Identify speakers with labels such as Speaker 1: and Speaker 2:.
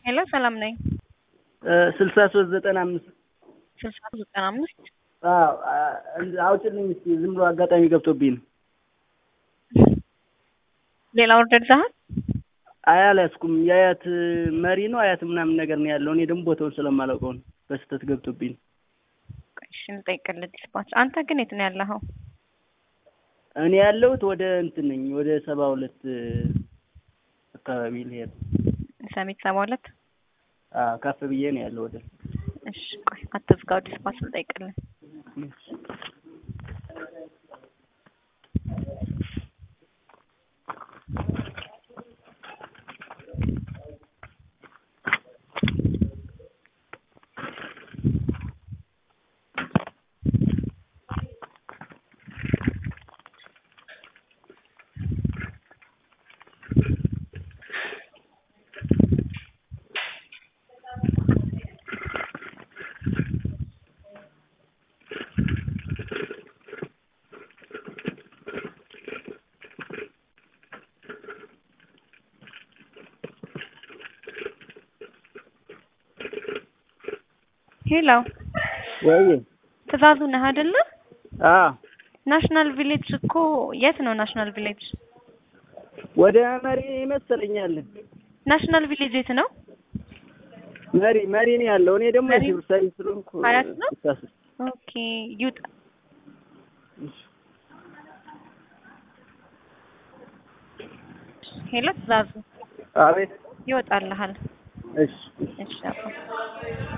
Speaker 1: ሄሎ ሰላም ነኝ።
Speaker 2: ስልሳ ሶስት ዘጠና አምስት
Speaker 1: ስልሳ ዘጠና አምስት
Speaker 2: አውጭልኝ እስኪ ዝም ብሎ አጋጣሚ ገብቶብኝ ነው።
Speaker 1: ሌላ ኦርደር ይዘሃል?
Speaker 2: አይ አልያዝኩም። የአያት መሪ ነው አያት ምናምን ነገር ነው ያለው። እኔ ደግሞ ቦታውን ስለማላውቀው ነው በስህተት ገብቶብኝ ነው።
Speaker 1: ቆይ እሺ ልጠይቅልህ ዲስፓች። አንተ ግን የት ነው ያለኸው?
Speaker 2: እኔ ያለሁት ወደ እንትን ነኝ ወደ ሰባ ሁለት አካባቢ ልሄድ
Speaker 1: ሰሚት ሰባ ሁለት
Speaker 2: አዎ ከፍ ብዬ ነው ያለው ወደ
Speaker 1: እሺ ቆይ አትዝጋው፣ ዲስፓች ልጠይቅልህ። ሄሎ
Speaker 2: ወይ
Speaker 1: ትእዛዙ ነህ አይደለ?
Speaker 2: አዎ
Speaker 1: ናሽናል ቪሌጅ እኮ የት ነው ናሽናል ቪሌጅ?
Speaker 2: ወደ መሪ ይመስለኛል።
Speaker 1: ናሽናል ቪሌጅ የት ነው?
Speaker 2: መሪ መሪ ነው ያለው። እኔ ደግሞ
Speaker 1: መሪ?
Speaker 2: የሲቪል ሰርቪስ ስለሆንኩ
Speaker 1: ሀያት ነው?
Speaker 2: እሳስ-
Speaker 1: ኦኬ ይውጣ። ሄሎ ትእዛዙ
Speaker 2: አቤት
Speaker 1: ይወጣልሃል።
Speaker 2: እሺ
Speaker 1: እሺ አባ